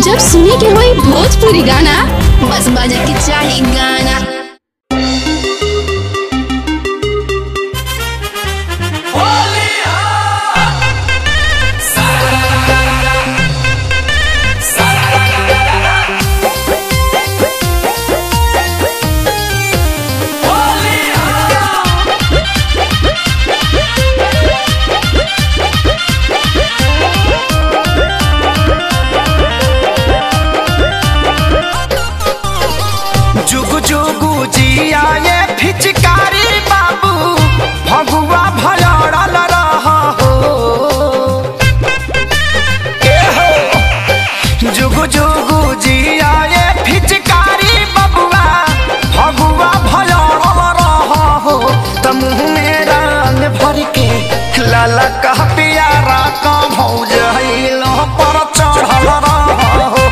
जब सुने के होई भोजपुरी गाना बस बजे के चाही गाना जुगु जुगु जिया ये फिचकारी बाबू भगुआ भलड़ल रह हो ए हो जुगु जुगु जिया ये फिचकारी बबुआ भगुआ भलड़ल रह हो त मुँह में रंग भर के लाला कह पियारा का भौज हिलो पर चढ़ल रह हो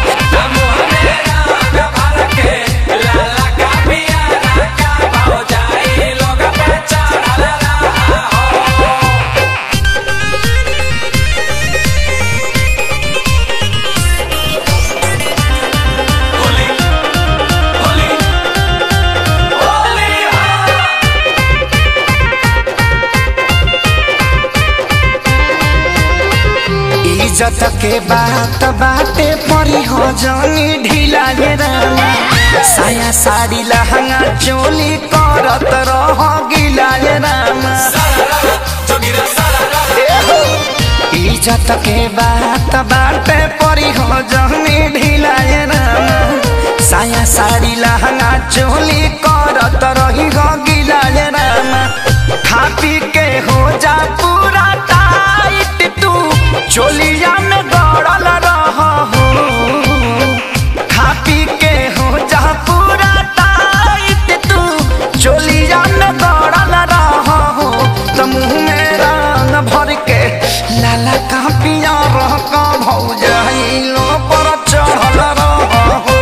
इज्जत के बात बाटे परी हो जानी ढीला ये रामा साया साड़ी लहंगा चोली करत रह गिला ये रामा ए हो, इज्जत के बात बाटे परी हो जानी ढीला ये रामा साया साड़ी लहंगा चोली करत रही हो गिला ये रामा खा पी के हो जा पूरा टाइट तू चोलिया में गड़ल रह हो खा पी के हो जा पूरा टाइट तू चोलिया में गड़ल रह हो त मुँह में रंग भर के लाला का पिया रह का भौज लो पर चढ़ल रह हो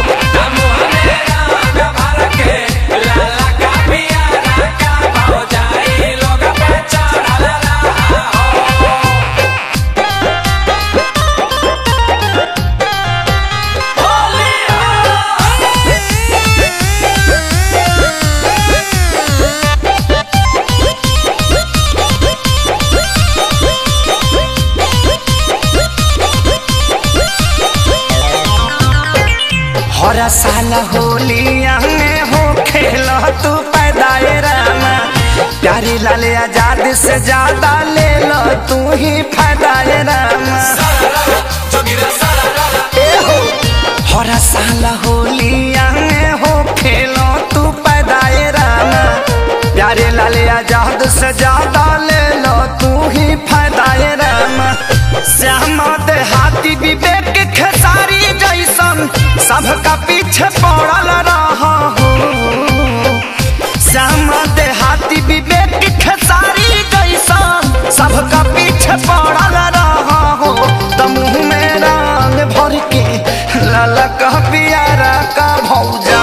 हर साल होलिया में हो खेल तू पैदाए रामा प्यारी लाल आजाद से ज्यादा ले लो तू ही फायदाए रामा ए हो हर साल होलिया में हो खेल तू पैदाए रामा प्यारे लाल आजाद से ज्यादा ले लो तू ही फायदाए रामा श्याम देहाती विवेक खेसारी जैसन सबका पीछे पड़ल रह हो श्याम देहाती विवेक खेसारी जैसन सबका पीछे पड़ल रह हो त मुँह में रंग भर के लाला कह पियारा का भौजा